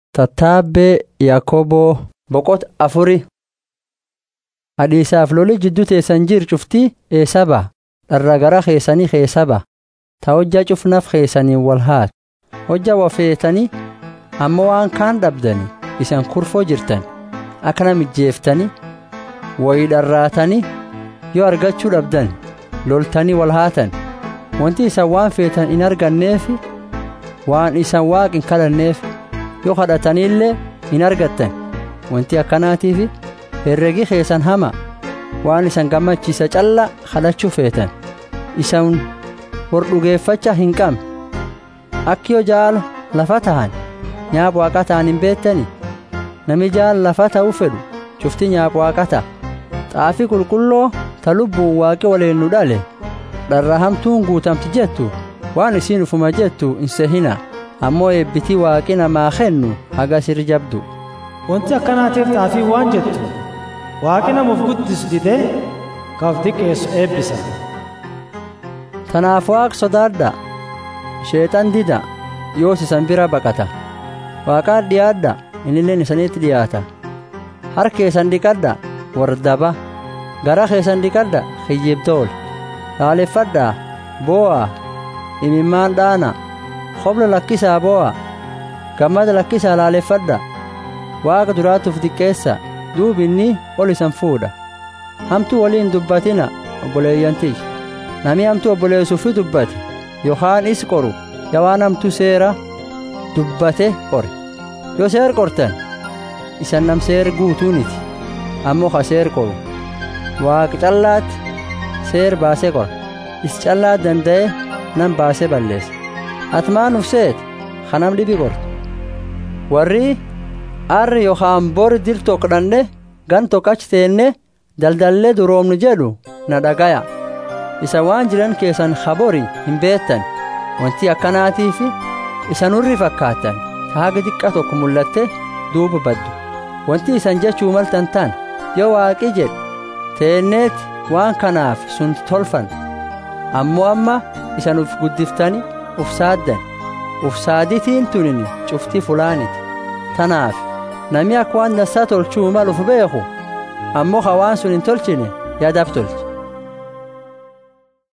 Tattaabbee Yaakoboo boqota afuri. Hadhiisaaf loli jidduu teessan jiru cuftii eessa ba'a? Dharra gara keessanii keessa ba'a. Ta hojjaa cufnaaf keessaniin wal haatu. Hojja wafeetanii ammoo waan kaan dhabdanii isan kurfoo jirtan. Akkana mijjeeftanii wayii dharraatanii yoo argachuu dhabdan loltanii wal haatan. Wanti isan waan feetan hin arganneefi waan isan waaq hin kadhanneef yoo kadhataniillee hin argattan. Wanti akkanaatiif herregi keessan hama waan isan gammachiisa calla kadhachuu feetan. Isan hor dhugeeffachaa hin qabne. Akki yoo jaala lafa tahan nyaap waaqa ta'an hin beektani. Nami jaala lafa ta'uu fedhu cufti nyaap waaqa ta'a. Xaafii qulqulloo ta lubbuun waaqi waliin nu dhale. Dharra hamtuun guutamti jettu waan isiin ufuma jettu hin sehina. Ammoo eebbitii waaqi namaa kennu haga sir jabdu. Wanti akkanaatiif xaafii waan jettu waaqi namuuf guddis didee ka of xiqqeessu eebbisa. Tanaaf waaq sodaadha. Sheexan dida yoos isan bira baqata. Waaqaan dhiyaadha innilleen isanitti dhiyaata. Harka keessan dhiqadha wardaba. Gara keessan dhiqadha kiyyibtool. Laaleffadhaa boo'a imimmaan dhaana. Hobla lakkisaa boo'a. Gammada lakkisaa laaleffadha. Waaqa duraatuuf xiqqeessa duubi inni ol isan fuudha. Hamtuu waliin dubbatina obboleeyyantiis. Nami hamtuu obboleessuufi dubbate yookaan is qoru yaa waan hamtuu seera dubbate qore. Yoo seer qortan isan nam seer guutuuniti ammoo ka seer qoru. Waaqa callaatti seer baasee qora. Is callaa danda'e nam baasee balleessa. Ati maan ufseet kanam dhibi qortu. Warri arri yookaan bori dir tokko dhanne gan tokkachi teenne daldallee duroomnu jedhu na dhagaya. Isa waan jiran keessan habori hin beektan wanti akkanaatiif isan hurri fakkaatan haaga xiqqa tokko mul'atte duuba baddu. Wanti isan jechuu maltan tan yoo waaqi jedhe teenneeti waan kanaaf sun tolfan. Ammoo amma isan uf guddiftani uf saaddan. Uf saaditiin tunini cufti fulaaniti. Tanaaf nami akka waan dansaa tolchuu maluuf beeku ammoo ka waan sun hin tolchine yaadaaf tolche